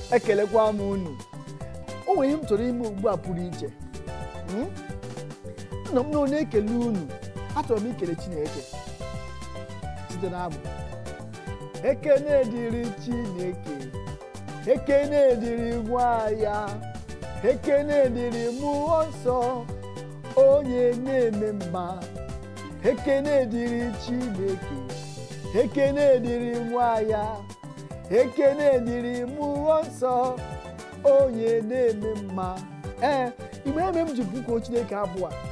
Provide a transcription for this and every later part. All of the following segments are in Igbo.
ekelekwa m unu o nwere ihe m chọrọ ime ugbu a pụrụ iche Hmm? nna m na onye ekele unu achọrọ m ikele chineke site n'abụ ekene dịrị chineke ekene dịrị nwa ya ekene dịrị mmụọ nsọ onye na-eme mma ekene dịrị chineke ekene dịrị nwa ya ekene dịrị mmụọ nsọ onye na-eme mma ee igbe eme m ji bụkuo chineke abụọ a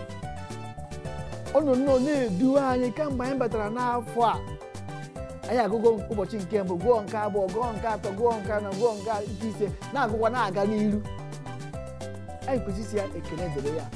ọ nọ nnọọ na-edu anyị kamgbe anyị batara n'afọ a anyị agụgo ụbọchị nke mbụ gụọ nke abụọ gụọ nke atọ gụọ nke anọ gụọ nke nke ise na-agụkwa na-aga n'iru anyị kwesịrị isi ya ekele dịrị ya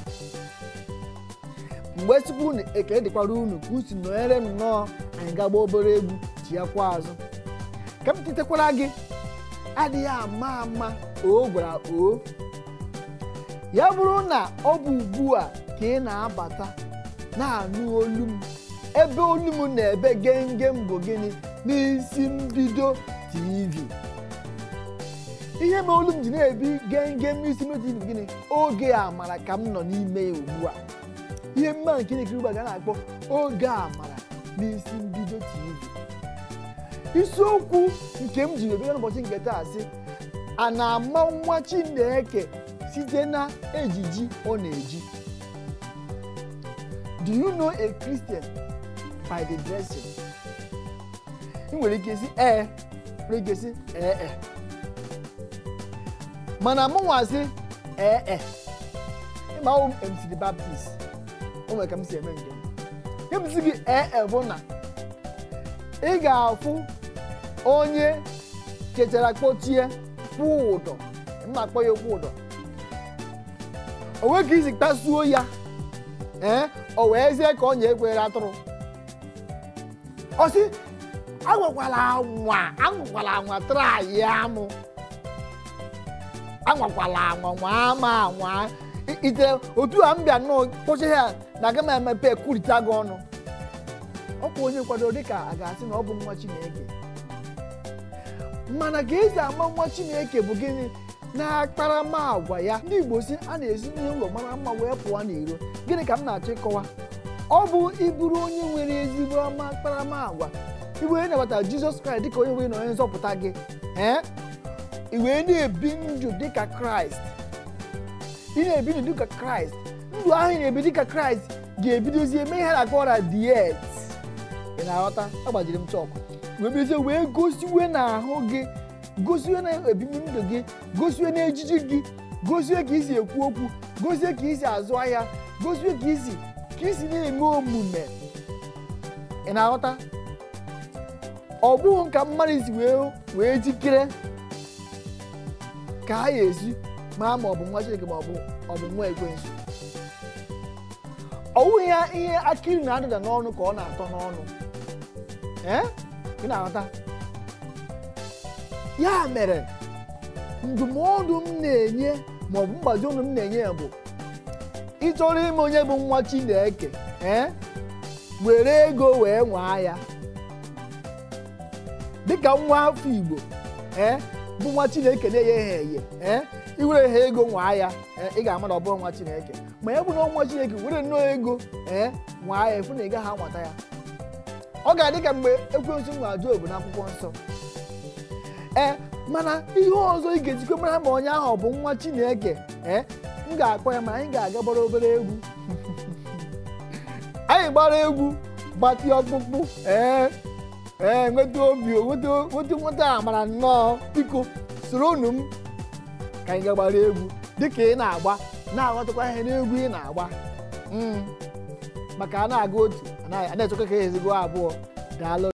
mgbe tupu unu ekele dịkwara unu ka usi nọnyere m nnọọ anyị gagba obere egwu ji ya kwa azụ ka m titekwara gị adịghị ama ama o gwara o ya bụrụ na ọ bụ ugbu a ka ị na-abata na-anụ olu m ebe olu m na-ebe gengem bụ gịnị n'isi mbido tv ihe ma olu m ji na-ebi gengem n'isi mbido tv bụ gịnị oge amara ka m nọ n'ime ya ugbu a ihe mma nke na-ekiri ugbu a ga na-akpọ oge amara n'isi mbido tv isiokwu nke m ji ebido n'ụbọchị nke taa sị a na-ama nwa chineke site na ejiji ọ na-eji do you know a christian by the dressing ị nwere ike isi ee nwere ike isi ee e mana mụ nwa sị ee e ịma ahụ m mc the baptist o nwere ka m si eme nke m ihe m si gị ee e bụ na ị ga-afụ onye kechara kpochie kwụ ụdọ mma akpọ ya okwu ụdọ o nweghị ka isi kpasuo ya ee o wee zie ka ọ na-ekwere atụrụ ọ sị agwakwala anwa anwakwala anwa trai amụ anwakwala anwa nwa ama anwa I- ite otu a m bịa nnọọ kpọchie ya na aga m emepe kwurịta gị ọnụ ọkwa onye kwadoro dịka a ga-asị na ọ bụ nwa chineke mana ka esi ama nwa chineke bụ gịnị na-akparamagwa ya ndị igbo si a na-esi n'ụlọ mara mma wee pụọ n'iro gịnị ka m na-achọ ịkọwa ọ bụ ịbụrụ onye nwere ezigbo ọma akparamagwa iwee nabata jizọs kraịst dịka onye nwere na onye nzọpụta gị ee i wee na-ebi ndụ dịka kraịst ị na-ebi ndụ dịka kraịst ndụ ahụ ị na-ebi dịka kraịst ga-ebidozie eme ihe na-akpọ ọra diet ị na-aghọta agbajiri m chọkụ wee bidozie wee gosiwe n'ahụ gị gosiwe na ebibi ndụ gị gosiwe na ejiji gị gosiwe ka isi ekwu okwu gosiwe ka isi azụ ahịa gosiwe ka isi ka isi na-eme omume ị na-aghọta ọ bụghị ka mmadụ si wee wee jikere ka ha ga-esi maa ma ọ bụ nwa chineke ma ọ bụ ọ bụ nwa ekwensu ọ bụghị ya ihe akịrị na-adịda n'ọnụ ka ọ na-atọ n'ọnụ ee ị na-aghọta ya mere ndụmọdụ m na-enye maọbụ mgbazi ọnụ m na-enye ya bụ ịchọrọ ime onye bụ nwa chineke ee were ego wee nwaa ya dịka nwa afọ igbo ee bụ nwa chineke na-enye ha eye ee iwere ha ego nwaa ya ee ị ga-ama na ọ bụrụ nwa chineke ma ya bụ na nwa chineke were nnọọ ego ee nwaa ya efu na ị gaghị anwata ya ọ ga-adị ka mgbe ekwensu nwa Job n'akwụkwọ nsọ ee mana ihe ọzọ ị ga-ejikọ mara ma onye ahụ ọ bụ nwa chineke ee m ga-akpọ ya mana anyị ga-aga gbara obere egwu anyị gbara egwu gbatị ọkpụkpụ ee ee nweta obi nweta nweta nweta amara nnọọ biko soro unu m ka anyị ga gbara egwu dịka ị na-agba na-aghọtakwa ihe n'egwu ị na-agba Mm. maka a na-aga otu a na-echekwa ka ezigbo abụọ daalụ